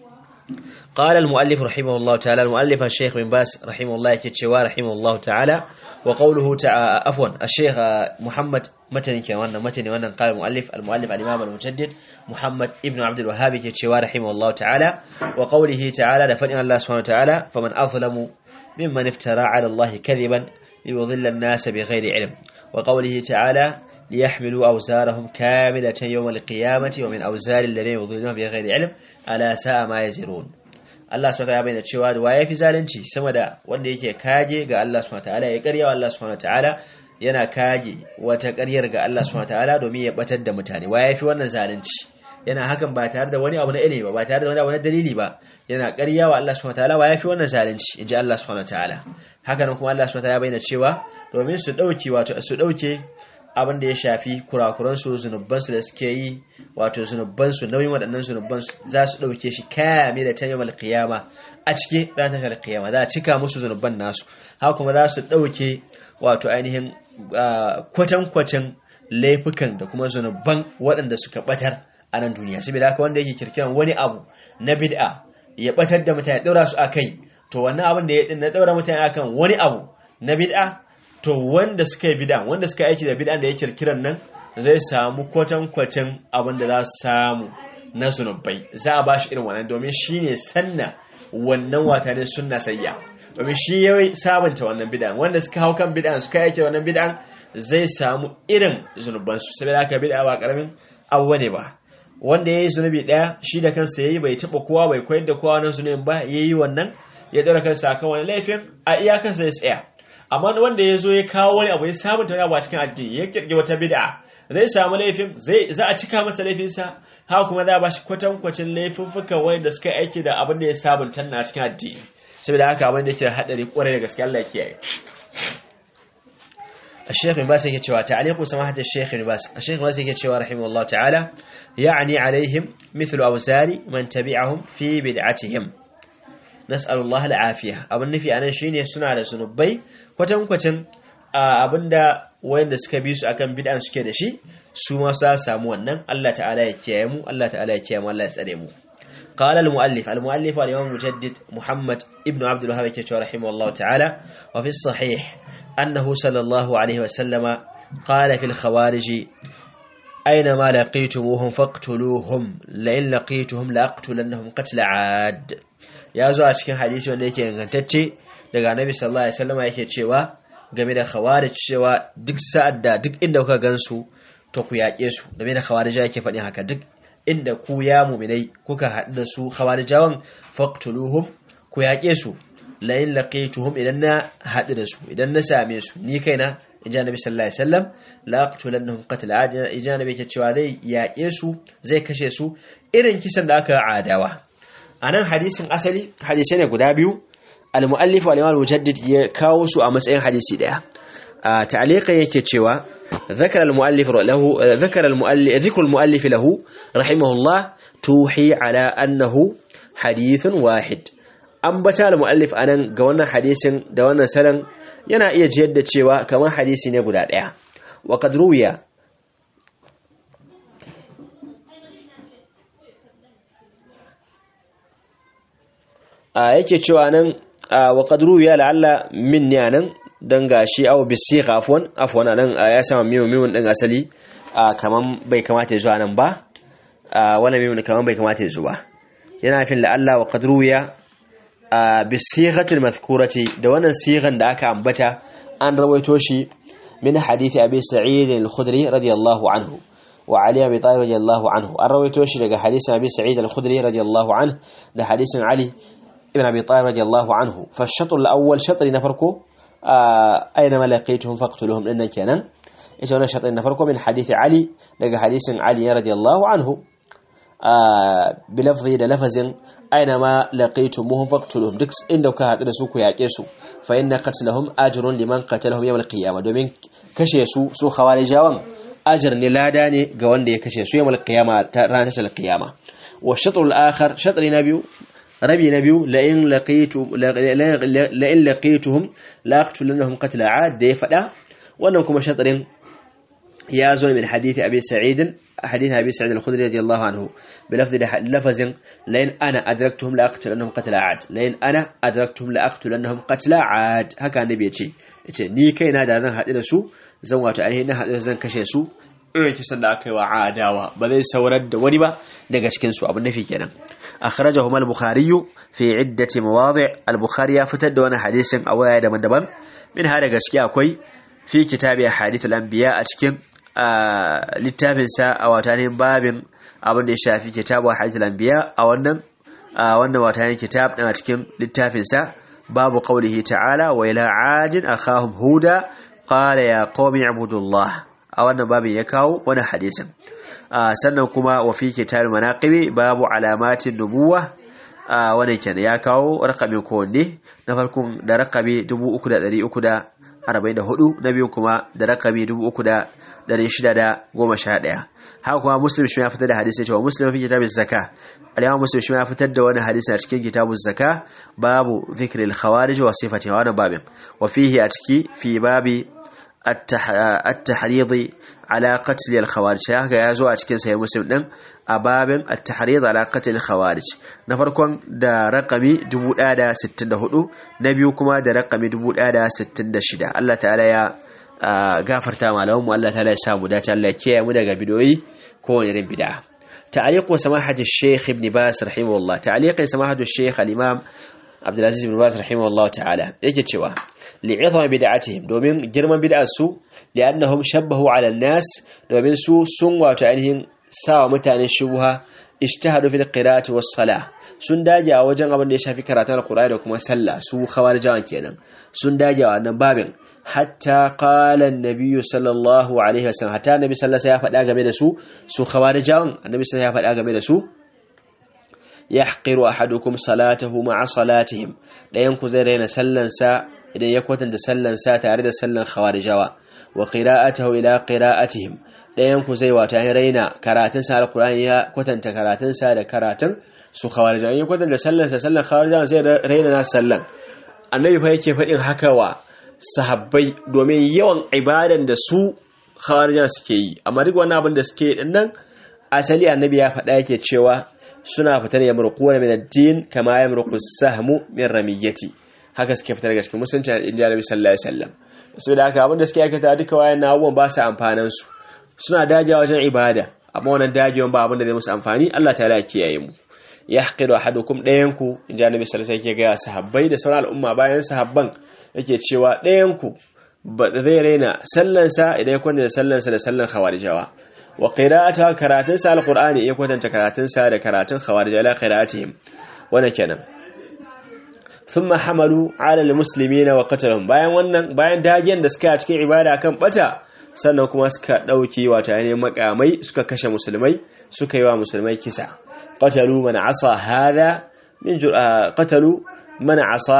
قال المؤلف رحمه الله تعالى المؤلف الشيخ بن باس رحمه الله كتشوا رحمه الله تعالى وقوله تعالى عفوا الشيخ محمد متن كان wannan متن wannan قال المؤلف المؤلف الامام المجدد محمد ابن عبد الوهاب كتشوا رحمه الله تعالى وقوله تعالى لفن الله سبحانه وتعالى فمن اظلم ممن افترى على الله كذبا ليضل الناس بغير علم وقوله تعالى ليحملوا أوزارهم كاملة يوم القيامة ومن أوزار الذين يضلون بغير علم ألا ساء ما يزرون Allah subhanahu wataala bayyana cewa wa yafi zalunci sama da wanda yake kage ga Allah subhanahu wataala ya ƙarya wa Allah subhanahu wataala yana kage wata ƙaryar ga Allah subhanahu wataala domin ya batar da mutane wa yafi wannan zalunci yana hakan ba tare da wani abu na ilimi ba ba tare da wani abu na dalili ba yana ƙarya wa Allah subhanahu wataala wa yafi wannan zalunci inji Allah subhanahu wataala haka nan kuma Allah subhanahu wataala bayyana cewa domin su dauke wato su dauke abin da ya shafi kurakuransu zunubansu da suke yi wato zunubansu nauyin waɗannan zunubansu za su ɗauke shi kame da ta yawon kiyama a cike ran tashar kiyama za a cika musu zunuban nasu haka kuma za su ɗauke wato ainihin kwatankwacin laifukan da kuma zunuban waɗanda suka ɓatar a nan duniya saboda haka wanda yake kirkiran wani abu na bid'a ya ɓatar da mutane ɗaura su a kai to wannan abin da ya na ɗaura mutane akan wani abu na bid'a to wanda suka yi bid'an wanda suka aiki da bid'an da ya kirkiran nan zai samu kwatankwacin abin da za su samu na zunubai za a ba shi irin wannan domin shi ne sanna wannan wata ne sunna sayya domin shi ya sabunta wannan bid'an wanda suka hau kan bid'an suka aiki da wannan bid'an zai samu irin zunubansu saboda haka bid'a ba karamin abu ne ba wanda ya yi zunubi ɗaya shi da kansa ya yi bai taɓa kowa bai koyar da kowa nan zunubin ba ya yi wannan ya ɗaura kansa akan wani laifin a iyakansa ya tsaya amma wanda ya zo ya kawo wani abu ya sabunta wani abu a cikin addini ya kirki wata bid'a zai samu laifin zai za a cika masa laifinsa haka kuma za a bashi kwatankwacin laifuffukan wanda suka aiki da abin da ya sabunta na cikin addini saboda haka abin da yake da hadari kwarai da gaske Allah kiyaye الشيخ بن باز يكتشوا تعليق سماحة الشيخ بن باز الشيخ بن باز يكتشوا رحمه الله تعالى يعني عليهم مثل أوزار من تبعهم في بدعتهم نسأل الله العافية أبن في أنا شيني سنة على سنبي كتم كتم abinda wayanda suka bi su akan bid'an suke da shi su ma sa samu wannan Allah ta'ala ya kiyaye mu Allah ta'ala ya kiyaye mu Allah ya tsare mu قال المؤلف المؤلف الإمام المجدد محمد ابن عبد الوهاب كتب رحمه الله تعالى وفي الصحيح أنه صلى الله عليه وسلم قال في الخوارج أينما لقيتموهم فاقتلوهم لئن لقيتهم لأقتلنهم قتل عاد يا زو a cikin hadisi wanda yake ingantacce daga Annabi sallallahu alaihi wasallam yake cewa game da khawarij cewa duk sa'ad da duk inda kuka gansu to ku yaƙe su game da khawarij yake faɗin haka duk inda ku ya muminai kuka haɗu da su khawarijawan faqtuluhum ku yaƙe su la in laqituhum idan na haɗu da su idan na same su ni kaina inji annabi sallallahu alaihi wasallam la aqtulannahum qatl ad inji annabi ke cewa zai yaƙe su zai kashe su irin kisan da aka adawa anan hadisin asali hadisai ne guda biyu al-muallif wal imam mujaddid ya kawo su a matsayin hadisi daya a ta'liqan yake cewa ذكر المؤلف له ذكر المؤلف ذكر المؤلف له رحمه الله توحي على أنه حديث واحد ambata al-muallif anan ga wannan hadisin da wannan salan yana iya jiyar da cewa kamar hadisi ne guda daya wa qad ruwiya a yake cewa nan wa qad ruwiya la'alla minni anan dan gashi aw bisigha afwan afwan anan ya sama mimu mimun din asali kaman bai kamata ya zo anan ba wannan mimun kaman bai kamata ya zo ba yana fin la'alla wa qad ruwiya bisighatil madhkurati da wannan sigan da aka ambata an rawaito shi min hadisi abi sa'id al-khudri radiyallahu anhu wa ali abi talib radiyallahu anhu an rawaito shi daga hadisin abi sa'id al-khudri radiyallahu anhu da hadisin ali ibn abi talib radiyallahu anhu fa ash-shatr al-awwal shatr na farko أينما لقيتهم فاقتلوهم لأن كان إيش أنا شطين نفركم من حديث علي لقى حديث علي رضي الله عنه بلفظ لفظ أينما لقيتموهم فاقتلوهم دكس إن دوكا هترسوكوا يعكسوا فإن قتلهم أجر لمن قتلهم يوم القيامة دومين كشيسو سو خوارجاوان أجر نلاداني قوان دي كشيسو يوم القيامة رانتش القيامة والشطر الآخر شطر نبيو ربي نبيو لئن لقيتم لئن لقيتهم لاقتلنهم قتل عاد دي فدا wannan kuma shatarin ya zo min hadisi abi sa'id hadisi abi sa'id al-khudri radiyallahu anhu bi lafzi da lafazin lain ana adraktuhum la aqtulannahum qatla aad lain ana adraktuhum la aqtulannahum qatla aad haka annabi yace yace ni kaina da zan haɗu da su zan wato ainihin na haɗu zan kashe su irin kisan da aka yi wa adawa ba zai saurar da wani ba daga cikin su abin nafi kenan أخرجهما البخاري في عدة مواضع البخاري فتد وانا حديث أولا دبن دبن من هذا قسكي أكوي في كتاب أحاديث الأنبياء أتكم آه للتابن سا أو تانين باب أبن إشاء في كتاب أحاديث الأنبياء أو أنم آه وانا وتانين كتاب أتكم للتابن سا باب قوله تعالى وإلى عاد أخاهم هودا قال يا قوم اعبدوا الله أو أن باب يكاو وانا حديثا sannan kuma wa fi kitab manaqibi babu alamatin nubuwa wannan kenan ya kawo rakami ko ne na farkon da rakami 3344 na biyu kuma da rakami 3611 haka kuma muslim shi ya fitar da hadisi cewa muslim fi kitabin zaka al muslim shi ya fitar da wannan hadisi a cikin kitabun zaka babu dhikril khawarij wa sifati wa wannan babin wa fihi a ciki fi babi التحريض على قتل الخوارج haka ya zo a cikin sahih muslim din a babin at-tahrid ala qatl al-khawarij na farkon da raqami 1064 na biyu kuma da raqami 1066 Allah ta'ala ya gafarta malamu Allah ta'ala ya samu dace Allah ya kiyaye mu daga bidoyi ko wani irin bid'a تعليق سماحة الشيخ ابن باز رحمه الله تعليق سماحة الشيخ الإمام عبد العزيز بن باز رحمه الله تعالى يجي cewa li'izama bid'atihim domin girman bid'ar su li'annahum shabbahu 'ala an-nas domin su sun wato ainihin sawa mutane shubha ijtihadu fil qira'ati was salah sun dage a wajen abin da ya shafi karatun alqur'ani da kuma sallah su khawarijawan kenan sun dage a wannan babin hatta qala an-nabiy sallallahu alaihi wasallam hatta nabi sallallahu alaihi wasallam ya faɗa game da su su khawarijawan annabi sallallahu alaihi wasallam ya faɗa game da su yahqiru ahadukum salatahu ma'a salatihim dayan ku zai raina sallansa idan ya kwatanta sallan sa tare da sallan khawarijawa wa qira'atahu ila qira'atihim ɗayan ku zai wata raina karatun sa alqur'ani ya kwatanta karatun sa da karatun su khawarijan ya kwatanta sallar sa sallar khawarijan zai raina na sallan annabi fa yake faɗin haka wa sahabbai domin yawan ibadan da su khawarijan suke yi amma duk wani abin da suke yi dinnan asali annabi ya faɗa yake cewa suna fitar ya murkuwa min ad-din kama ya murku sahmu min ramiyati haka suke fitar daga cikin musulunci in ji annabi sallallahu alaihi wasallam saboda haka abin da suke aikata duka wayan abubuwan ba su amfanan su suna dajewa wajen ibada amma wannan dajewan ba abin da zai musu amfani Allah ta'ala ya kiyaye mu yahqidu ahadukum dayanku in ji annabi sallallahu alaihi wasallam yake ga sahabbai da sauran al'umma bayan sahabban yake cewa dayanku ba zai raina sallansa idan ya kwanta da sallansa da sallan khawarijawa wa qira'ata karatun sa alqur'ani ya kwatanta karatun sa da karatun khawarij ala qira'atihim wannan kenan thumma hamalu ala almuslimina wa qatalahum bayan wannan bayan dagiyan da suka yi a cikin ibada kan bata sannan kuma suka dauki wata ne makamai suka kashe musulmai suka yi wa musulmai kisa qatalu man asa hada min qatalu man asa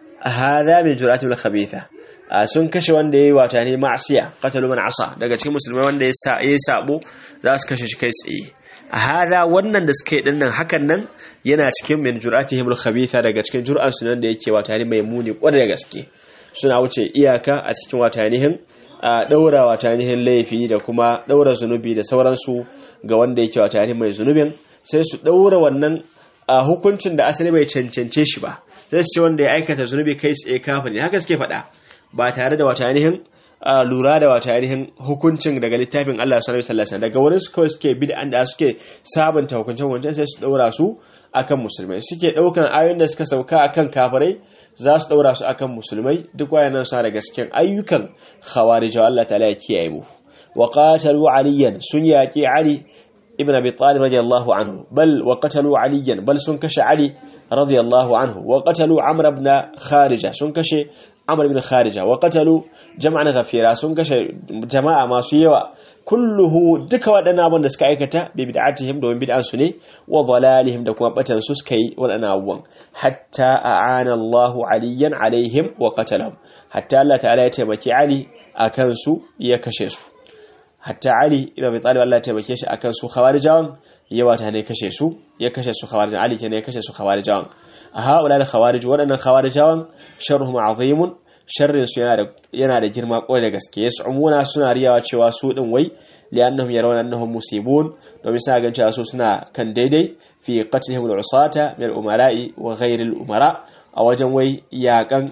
hada min jur'atil khabitha sun kashe wanda ya yi wata ne ma'asiya qatalu man asa daga cikin musulmai wanda ya yi sabo za su kashe shi kai tsaye a hada wannan da suka yi dinnan hakan nan yana cikin min jur'atihim al-khabitha daga cikin jur'an su nan da yake wata ne mai muni kwarai da gaske suna wuce iyaka a cikin wata nihin daura wata nihin laifi da kuma daura zunubi da sauransu ga wanda yake wata nihin mai zunubin sai su daura wannan hukuncin da asali bai cancance shi ba sai su ce wanda ya aikata zunubi kai tsaye kafiri haka suke faɗa ba tare da wata ainihin lura da wata ainihin hukuncin daga littafin Allah sallallahu alaihi wasallam daga wurin su kawai suke bid'an da suke sabunta hukuncin hukuncin sai su daura su akan musulmai suke daukan ayoyin da suka sauka akan kafirai za su daura su akan musulmai duk wayannan suna daga cikin ayyukan khawarij Allah ta'ala ya kiyaye mu wa qatalu aliyan sun yaqi ali ibn abi talib radiyallahu anhu bal wa qatalu aliyan bal sun kashe ali radiyallahu anhu wa qatalu amr ibn kharija sun kashe amr ibn kharija wa qatalu jama'an ghafira sun kashe jama'a masu yawa kulluhu duka waɗannan abin da suka aikata bi bid'atihim domin bid'an su ne wa dalalihim da kuma batan su suka yi waɗannan abubuwan hatta a'ana Allahu aliyan alaihim wa qatalahum hatta Allah ta'ala ya taimaki Ali akan su ya kashe su hatta Ali ibn Abi Talib Allah ya taimake shi akan su khawarijawan ya wata ne kashe su ya kashe su khawarijan Ali kenan ya kashe su khawarijawan a haula da khawarij waɗannan khawarijawan sharruhum azimun sharrin su yana da yana da girma kwarai da gaske yas'umuna suna riyawa cewa su din wai li'annahum yarawna annahum musibun domin suna ganin cewa su suna kan daidai fi qatlihim al-usata min al-umara'i wa ghayri al-umara a wajen wai yakan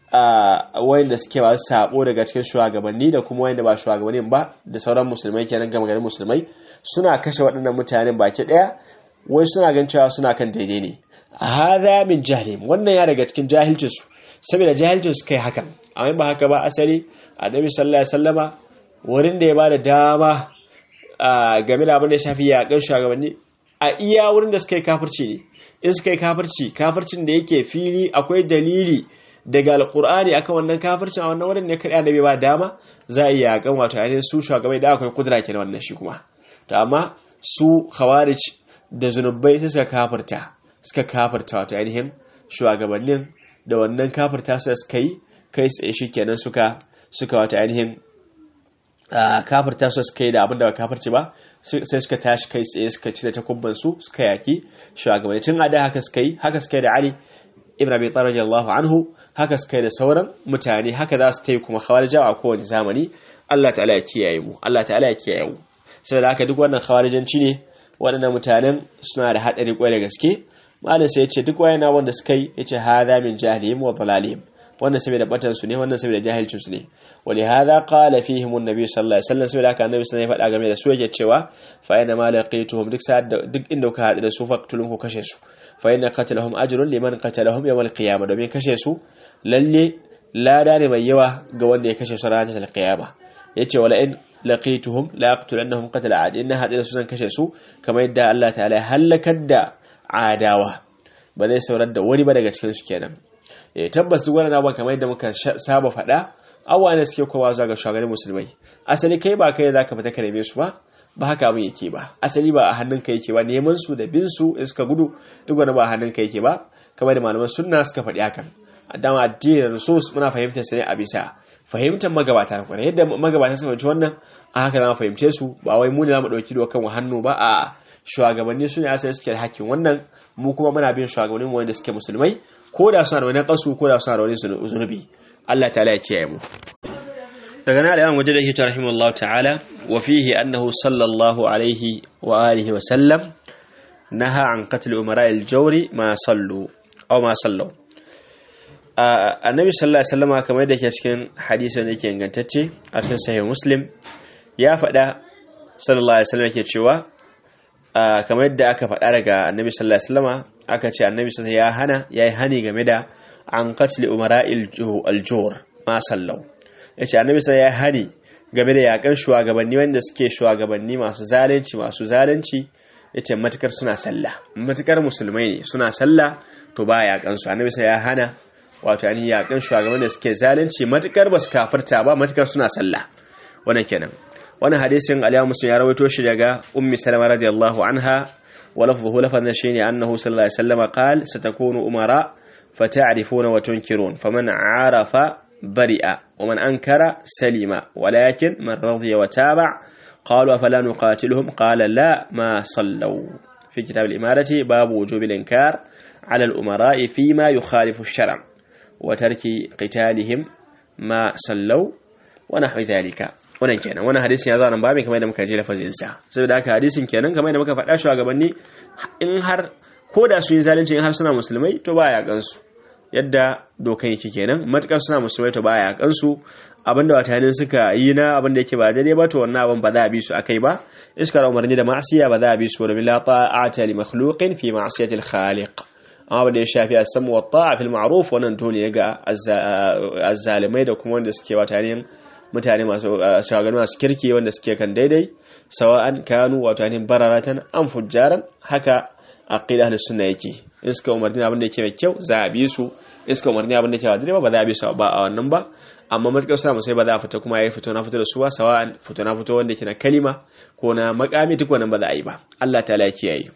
wayanda suke ba sabo daga cikin shugabanni da kuma wayanda ba shugabannin ba da sauran musulmai kenan gama garin musulmai suna kashe waɗannan mutanen baki ɗaya wai suna gan cewa suna kan daidai ne hadha min jahlim wannan ya daga cikin jahilcin su saboda jahilcin su kai hakan amma ba haka ba asali annabi sallallahu alaihi wasallama wurin da ya bada dama game da abin da ya shafi yakan shugabanni a iya wurin da suka yi kafirci ne in suka yi kafirci kafircin da yake fili akwai dalili daga alkur'ani akan wannan kafircin a wannan wurin ne kada annabi ba dama za a iya yakan wato ainihin su shugabai da akwai kudura kenan wannan shi kuma to amma su khawarij da zunubai sai suka kafirta suka kafirta wato ainihin shugabannin da wannan kafirta su suka yi kai tsaye shi kenan suka suka wato ainihin kafirta su suka yi da abin da ba kafirci ba sai suka tashi kai tsaye suka cire takubban su suka yaki shugabanni tun a da haka suka yi haka suka yi da Ali ibn Abi Talib radiyallahu anhu haka suka yi da sauran mutane haka za su ta yi kuma khawarijawa a kowane zamani Allah ta'ala ya kiyaye mu Allah ta'ala ya kiyaye mu saboda haka duk wannan khawarijanci ne waɗannan mutanen suna da haɗari ƙwai da gaske malam sai ya ce duk wayana wanda suka yi ya ce hadha min jahilihim wa dhalalihim wannan saboda batan su ne wannan saboda jahilcin su ne wali hadha qala fihim annabi sallallahu alaihi wasallam saboda haka annabi sallallahu alaihi wasallam ya faɗa game da su yake cewa fa ina ma laqituhum duk sa'ad duk inda kuka haɗu da su faqtulun ku kashe su fa inna qatalahum ajrun liman qatalahum yawm al-qiyamah domin kashe su lalle lada ne mai yawa ga wanda ya kashe su ranar al-qiyamah yace wala in laqituhum la aqtulannahum qatl ad inna hadira su zan kashe su kamar yadda Allah ta'ala ya halakar da adawa ba zai saurar da wani ba daga cikin su kenan eh tabbas duk wannan abubuwan kamar yadda muka saba faɗa abubuwa ne suke kowa zuwa ga shugabannin musulmai asali kai ba kai zaka fita ka neme su ba ba haka abin yake ba asali ba a hannunka yake ba neman su da bin su in suka gudu duk wani ba a hannunka yake ba kamar da malaman sunna suka faɗi hakan dama addinin nusus muna fahimtar sa ne a bisa fahimtar magabata na kwarai yadda magabata sun fahimci wannan a haka za mu fahimce su ba wai mu ne za mu ɗauki dokan mu hannu ba a shugabanni su ne asali suke da hakkin wannan mu kuma muna bin shugabannin wanda suke musulmai ko da suna da wani kasu ko da suna da wani zunubi Allah ta'ala ya kiyaye mu daga nan al-imam wajda yake rahimahullahu ta'ala wa fihi annahu sallallahu alaihi wa alihi wa sallam naha an qatl umara al-jawri ma sallu aw ma sallu annabi sallallahu alaihi wasallam kamar yadda ke cikin hadisi wanda yake ingantacce a cikin sahih muslim ya faɗa sallallahu alaihi wasallam yake cewa kamar yadda aka faɗa daga annabi sallallahu alaihi wasallam aka ce annabi sallallahu ya hana yayi hani game da an qatl umara al-jawr ma sallu yace annabi sallallahu ya hani game da yakan shugabanni wanda suke shugabanni masu zalunci masu zalunci yace matukar suna sallah matukar musulmai ne suna sallah to ba yakan su annabi sallallahu ya hana wato an yakan shugaban da suke zalunci matukar ba su kafirta ba matukar suna sallah wannan kenan wannan hadisin aliyu muslim ya rawaito shi daga ummi salama radiyallahu anha wa lafzuhu lafazan shine annahu sallallahu alaihi wasallam qala satakunu umara fata'rifuna wa tunkirun faman arafa bari'a wa man ankara salima walakin man radiya wa taba qalu afala nuqatiluhum qala la ma sallu fi kitab al-imarati babu wujubil inkar على الأمراء فيما يخالف الشرع وترك قتالهم ما صلوا ونحو ذلك wannan kenan wannan hadisin ya zo nan babin kamar da muka je lafazin sa saboda haka hadisin kenan kamar da muka faɗa shi gabanni in har ko da su yi zalunci in har suna musulmai to ba ya gansu yadda dokan yake kenan matukar suna musulmai to ba ya gansu abinda watanin suka yi na abinda yake ba daidai ba to wannan abin ba za a bi su akai ba iskar umarni da ma'asiya ba za a bi su da la ta'ata li makhluqin fi ma'siyati al-khaliq amma da ya shafi as-samu wa ta'a fil ma'ruf wannan dole ne ga azzalimai da kuma wanda suke watanin mutane masu shagaru masu kirki wanda suke kan daidai sawa'an kanu watanin bararatan an fujjaran haka aqida ahlus sunna yake in suka umarni abin da yake mai kyau za a bi su in suka umarni abin da yake ba daidai ba ba za a bi su ba a wannan ba amma matukar suna musai ba za a fita kuma ya fito na fito da su ba sawa'an fito na fito wanda yake na kalima ko na makami duk wannan ba za a yi ba Allah ta'ala ya kiyaye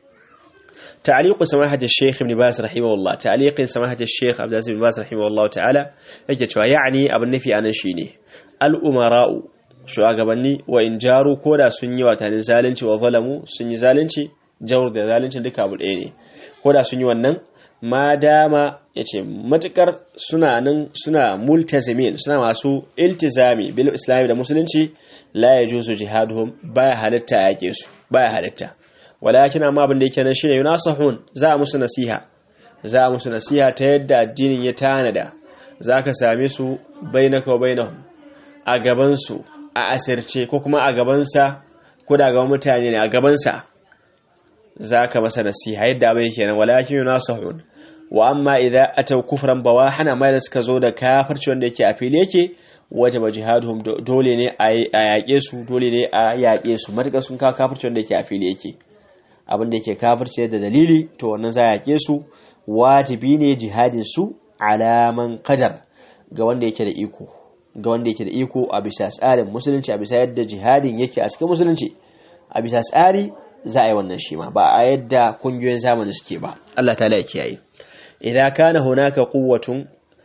تعليق سماحة الشيخ ابن باز رحمه الله تعليق سماحة الشيخ عبد العزيز بن باز رحمه الله تعالى yake cewa yani abin nufi anan shine al-umara'u shugabanni wa in jaru koda sun yi watanin zalunci wa zalamu sun yi zalunci jawr da zalunci duka abu ɗaya ne koda sun yi wannan ma dama yace matukar suna nan suna multazimin suna masu iltizami bil islami da musulunci la yajuzu jihaduhum baya halitta yake su baya halitta walakin amma abin da yake nan shine yunasahun za a musu nasiha za a musu nasiha ta yadda addinin ya tanada zaka same su bainaka wa bainahum a gaban su a asirce ko kuma a gaban sa ko da gaban mutane ne a gaban sa zaka masa nasiha yadda abin yake nan walakin yunasahun wa amma idza ataw kufran bawahan amma da suka zo da kafirci wanda yake a fili yake wajaba jihaduhum dole ne a yaƙe su dole ne a yaƙe su matuƙar sun kawo kafirci wanda yake a fili yake abin da yake kafirce da dalili to wannan za a yake su wajibi ne jihadin su alaman kadar ga wanda yake da iko ga wanda yake da iko a bisa tsarin musulunci a bisa yadda jihadin yake a cikin musulunci a bisa tsari za a yi wannan shi ma ba a yadda kungiyoyin zamani suke ba Allah ta ya kiyaye idan kana hunaka quwwatun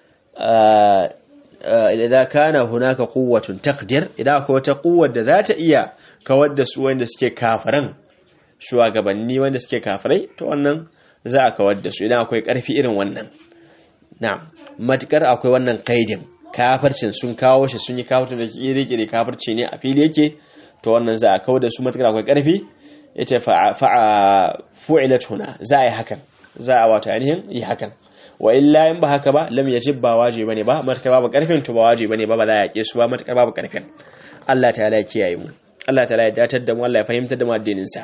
idan kana hunaka quwwatun taqdir idan akwai wata quwwar da za ta iya kawar da su wanda suke kafiran shugabanni wanda suke kafirai to wannan za a kawar da su idan akwai karfi irin wannan na matukar akwai wannan kaidin kafircin sun kawo shi sun yi kafircin da kiri-kiri kafirci ne a fili yake to wannan za a kawar da su matukar akwai karfi yace fa'a fu'ilat huna za a yi hakan za a wato ainihin yi hakan wa illa in ba haka ba lam yajib ba wajibi bane ba matukar babu karfin to ba wajibi bane ba ba za a yake su ba matukar babu karfin Allah ta'ala ya kiyaye mu Allah ta'ala ya datar da mu Allah ya fahimtar da mu addinin sa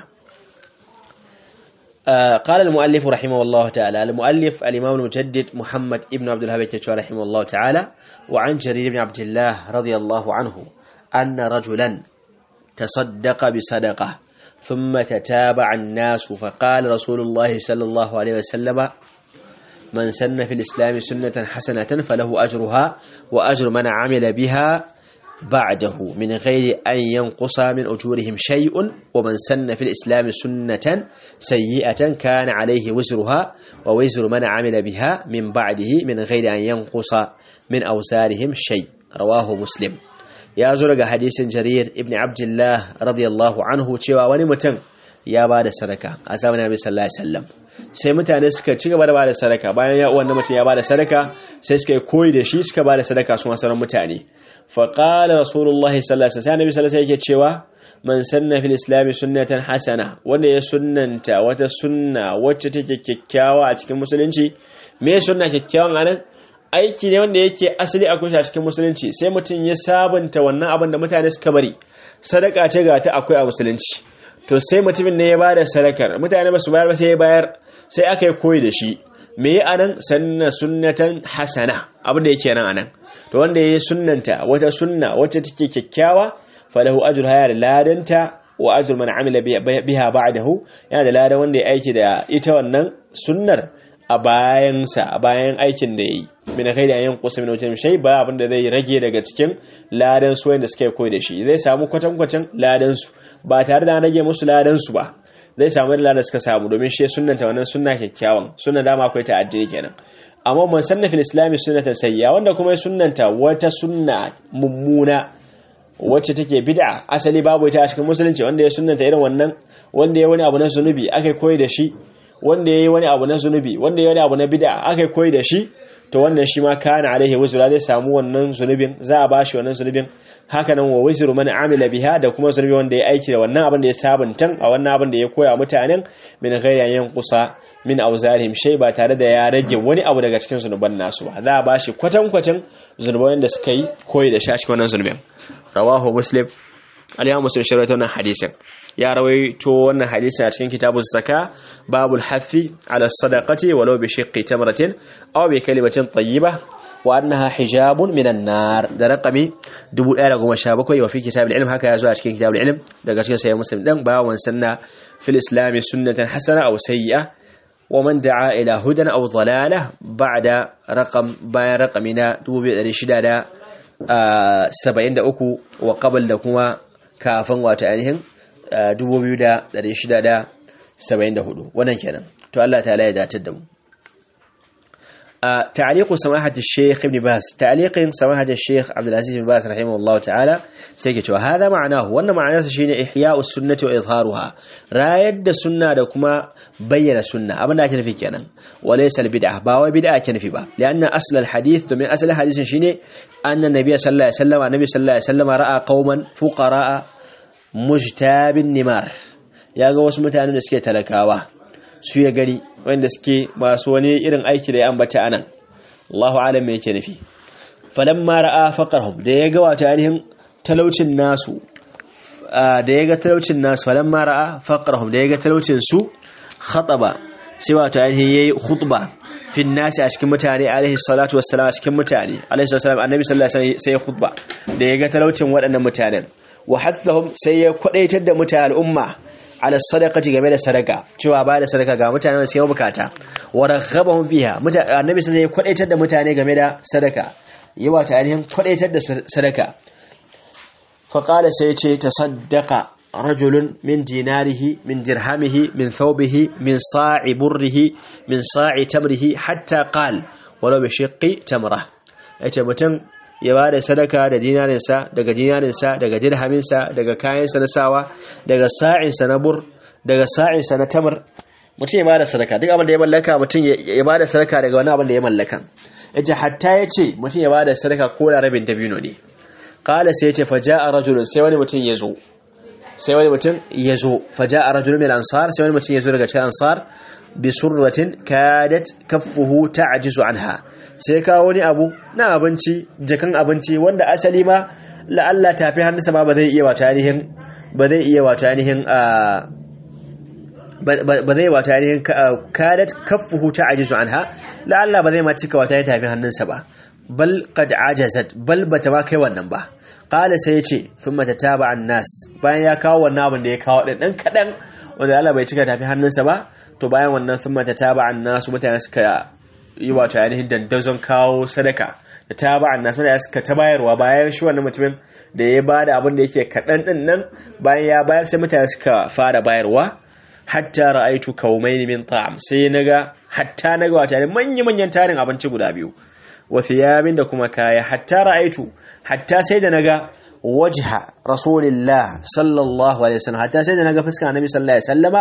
قال المؤلف رحمه الله تعالى المؤلف الإمام المجدد محمد ابن عبد الوهاب الكتوى رحمه الله تعالى وعن جرير بن عبد الله رضي الله عنه أن رجلا تصدق بصدقة ثم تتابع الناس فقال رسول الله صلى الله عليه وسلم من سن في الإسلام سنة حسنة فله أجرها وأجر من عمل بها بعده من غير أن ينقص من أجورهم شيء ومن سن في الإسلام سنة سيئة كان عليه وزرها ووزر من عمل بها من بعده من غير أن ينقص من أوزارهم شيء rawahu muslim ya zo daga hadisin jarir ibn abdullah radiyallahu anhu cewa wani mutum ya ba da sadaka a zamanin nabi sallallahu alaihi wasallam sai mutane suka ci gaba da ba da sadaka bayan ya wannan mutum ya ba da sadaka sai suka yi koyi da shi suka ba da sadaka su sauran mutane fa qala rasulullahi sallallahu alaihi wasallam nabi sallallahu alaihi yake cewa man sanna fil islam sunnatan hasana wanda ya sunnanta wata sunna wacce take kyakkyawa a cikin musulunci me sunna kyakkyawan anan aiki ne wanda yake asali a kusa cikin musulunci sai mutum ya sabunta wannan abin da mutane suka bari sadaka ce ga ta akwai a musulunci to sai mutumin ne ya bada sadakar mutane ba su bayar ba sai ya bayar sai aka yi koyi da shi me ya anan sanna sunnatan hasana abin da yake nan anan to wanda ya sunnanta wata sunna wacce take kyakkyawa falahu ajru hayar ladanta wa ajru man amila biha ba'dahu yana da ladan wanda ya aiki da ita wannan sunnar a bayansa a bayan aikin da yayi min kai da yin kusa min wajen shay ba abin da zai rage daga cikin ladan su wanda suka koyi da shi zai samu kwatankwacin ladan su ba tare da rage musu ladan su ba zai samu da ladan suka samu domin shi sunnanta wannan sunna kyakkyawan sunna dama akwai ta addini kenan amma man sanna fil islami sunnatan sayya wanda kuma ya sunnanta wata sunna mummuna wacce take bid'a asali babu ita a cikin musulunci wanda ya sunnanta irin wannan wanda ya wani abu na zunubi aka koyi da shi wanda ya yi wani abu na zunubi wanda ya wani abu na bid'a aka koyi da shi to wannan shi ma kana alaihi wuzra zai samu wannan zunubin za a bashi wannan zunubin haka nan wa wuzru man amila biha da kuma zunubi wanda ya aiki da wannan abin da ya sabuntan a wannan abin da ya koya mutanen min ghairi yan kusa min auzarihim shay ba tare da ya rage wani abu daga cikin zunuban nasu ba za a bashi kwatankwacin zunuban da suka yi koyi da shi a cikin wannan zunubin rawahu muslim al-imam muslim shirya wannan hadisin ya rawaito wannan hadisin a cikin kitabun zaka babul hafi ala sadaqati walau bi shiqqi tamratin aw bi kalimatin tayyiba wa annaha hijabun minan nar da raqami 1017 wa fi kitabul ilm haka yazo a cikin kitabul ilm daga cikin sayyid muslim dan bawan sanna fil islam sunnatan hasana aw sayyi'a wa man da'a ila hudan aw dalalah ba'da raqam bayan raqamina 2600 73 wa qabl da kuma kafin wata ainihin 2674 wannan kenan to Allah ta'ala ya datar da mu تعليق سماحة الشيخ ابن باز تعليق سماحة الشيخ عبد العزيز بن باز رحمه الله تعالى سيكت وهذا معناه وأن معناه شيء إحياء السنة وإظهارها رايد السنة دكما بين السنة أبدا كان في كان وليس البدعة باوي بدعة كان في با لأن أصل الحديث من أصل الحديث شيء أن النبي صلى الله عليه وسلم النبي صلى الله عليه وسلم رأى قوما فقراء mujtabin nimar ya ga wasu mutanen da suke talakawa su ya gani wanda suke masu wani irin aiki da ya ambata anan Allahu alam me yake nufi falamma ra'a faqarhum da ya ga wato ainihin talaucin nasu da ya ga talaucin nasu falamma ra'a faqarhum da ya ga talaucin su khataba sai wato ainihin yayi khutba fin nasi a cikin mutane alaihi salatu wassalam a cikin mutane alaihi salatu wassalam annabi sallallahu alaihi wasallam sai ya khutba da ya ga talaucin waɗannan mutanen wa hathahum sai ya kwadaitar da mutane al'umma ala sadaqati game da sadaka cewa ba da sadaka ga mutanen da suke bukata wa raghabahum fiha annabi sai ya kwadaitar da mutane game da sadaka yawa ta ainihin kwadaitar da sadaka fa qala sai ya ce tasaddaqa rajulun min dinarihi min dirhamihi min thawbihi min sa'i burrihi min sa'i tamrihi hatta qal walau bi shiqqi tamra yace mutum ya ba da sadaka da dinarinsa daga dinarinsa daga dirhaminsa daga kayansa na sawa daga sa'insa na bur daga sa'insa na tamar mutum ya ba da sadaka duk abin da ya mallaka mutum ya ba da sadaka daga wani abin da ya mallaka yace hatta ya ce mutum ya ba da sadaka ko da rabin dabino ne qala sai yace fa ja'a rajulun sai wani mutum ya zo sai wani mutum ya zo fa ja'a rajulun min ansar sai wani mutum ya zo daga cikin ansar bi surratin kadat kaffuhu ta'jizu anha sai kawo wani abu na abinci jakan abinci wanda asali ma la'alla tafi hannunsa ma ba zai iya wata ainihin ba zai iya wata ainihin ba zai wata ainihin kadat kaffuhu ta'jizu anha la'alla ba zai ma cika wata ainihin tafi hannunsa ba bal qad ajazat bal bata ma kai wannan ba qala sai yace thumma tataba an-nas bayan ya kawo wannan abin da ya kawo din dan kadan wanda Allah bai cika tafi hannunsa ba to bayan wannan thumma tataba an-nas mutane suka yi wato ainihin dandazon kawo sadaka da ta ba annas mutane suka ta bayarwa bayan shi wannan mutumin da ya bada abin da yake kaɗan ɗin nan bayan ya bayar sai mutane suka fara bayarwa hatta ra'aitu kaumain min ta'am sai naga hatta naga wato ainihin manya manyan tarin abinci guda biyu wa thiyabin da kuma kaya hatta ra'aitu hatta sai da naga wajha rasulillah sallallahu alaihi wasallam hatta sai da naga fuskar annabi sallallahu alaihi wasallama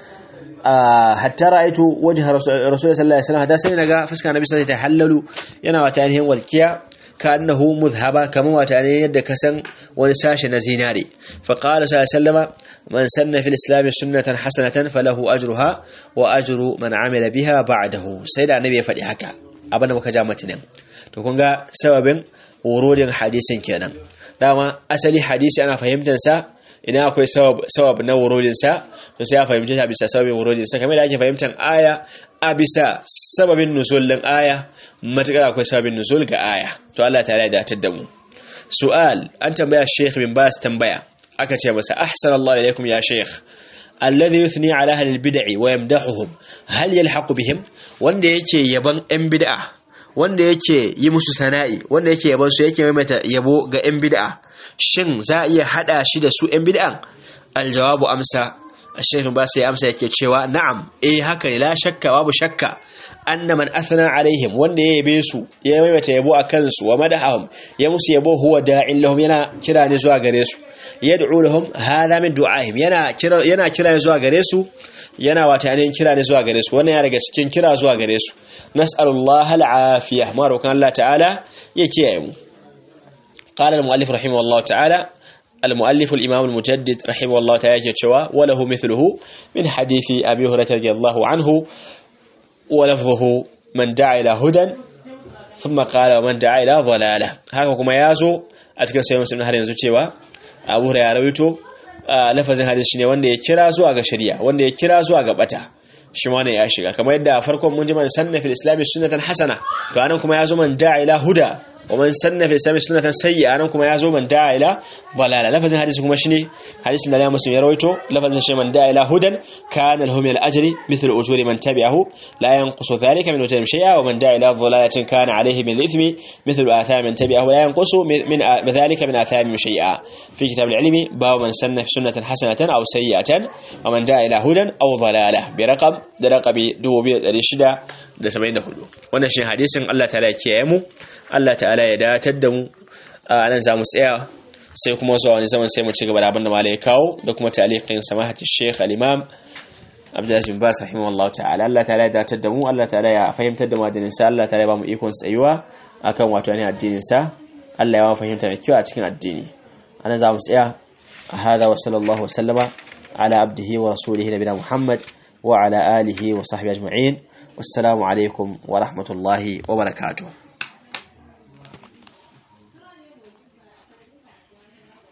hatta ra'aitu wajha rasulillah sallallahu alaihi wasallam hatta sai da naga fuskar annabi sallallahu alaihi wasallam hallalu yana wata ainihin walkiya ka annahu mudhhaba kamar wata ne yadda ka san wani sashi na zinare fa qala sallallahu alaihi wasallama man sanna fil islam sunnatan hasanatan falahu ajruha wa ajru man amila biha ba'dahu sai da annabi ya faɗi haka abinda muka ja matinin to kun ga sababin wurodin hadisin kenan dama asali hadisi ana fahimtar sa idan akwai sabab na wurodin sa to sai a fahimci ta bisa sababin wurodin sa kamar da ake fahimtar aya a bisa sababin nuzul din aya matakar akwai sababin nuzul ga aya to Allah ta ya datar da mu su'al an tambaya Sheikh bin Bas tambaya aka ce masa ahsanallahu ilaikum ya Sheikh alladhi yuthni ala ahli albid'i wa yamdahuhum hal yalhaqu bihim wanda yake yaban yan bid'a wanda yake yi musu sana'i wanda yake yaban su yake maimaita yabo ga yan bid'a shin za a iya hada shi da su yan bid'an aljawabu amsa الشيخ باس amsa yake cewa na'am eh haka ne la shakka babu shakka anna man athna alaihim wanda ya yabe su ya maimaita yabo akan su wa madahum ya musu yabo huwa da'in lahum yana kira ne zuwa gare su yad'u lahum hadha min du'ahim yana kira yana kira ne zuwa gare su yana wata ne kira ne zuwa gare su wannan ya daga cikin kira zuwa gare su nas'alullaha al'afiyah ma rokan Allah ta'ala ya kiyaye mu قال المؤلف رحمه الله تعالى المؤلف الإمام المجدد رحمه الله تعالى يتشوى وله مثله من حديث أبي هريرة رضي الله عنه ولفظه من دعا إلى هدى ثم قال ومن دعا إلى ضلالة هكذا كما يازو أتكن سيوم سمنا هل ينزو تشوى أبو هريرة رويتو lafazin hadisi ne wanda ya kira zuwa ga shari'a wanda ya kira zuwa ga bata shi ma ne ya shiga kamar yadda a farkon mun ji man sanna fil islam sunnatan hasana to anan kuma ya zo man da'a ila huda ومن سن في الإسلام سنة سيئة أنا كما يزو من دعا إلى ضلالة لفظ حديث كما شني حديث لا مسلم يرويته لفظ شيء من دعا إلى هدى كان له من الأجر مثل أجور من تبعه لا ينقص ذلك من أجرهم شيئا ومن دعا إلى ضلالة كان عليه من الإثم مثل آثام من تبعه لا ينقص من ذلك من آثام شيئا في كتاب العلم باب من سن في سنة حسنة أو سيئة ومن دعا إلى هدى أو ضلالة برقم درقم دوبي رشدة da 74 wannan shi hadisin Allah ta'ala ya kiyaye mu Allah ta'ala ya datar da mu a nan za mu tsaya sai kuma zuwa wani zaman sai mu ci gaba da abin da malai ya kawo da kuma taliqin samahati Sheikh al-Imam Abdulaziz bin Bas rahimahullahu ta'ala Allah ta'ala ya datar da mu Allah ta'ala ya fahimtar da mu addinin sa Allah ta'ala ya ba mu ikon tsayuwa akan wato ne addinin sa Allah ya ba mu fahimta mai kyau a cikin addini anan za mu tsaya hada wa sallallahu wa sallama ala abdihi wa rasulihi nabiyina Muhammad wa ala alihi wa sahbihi ajma'in wassalamu alaikum wa rahmatullahi wa barakatuh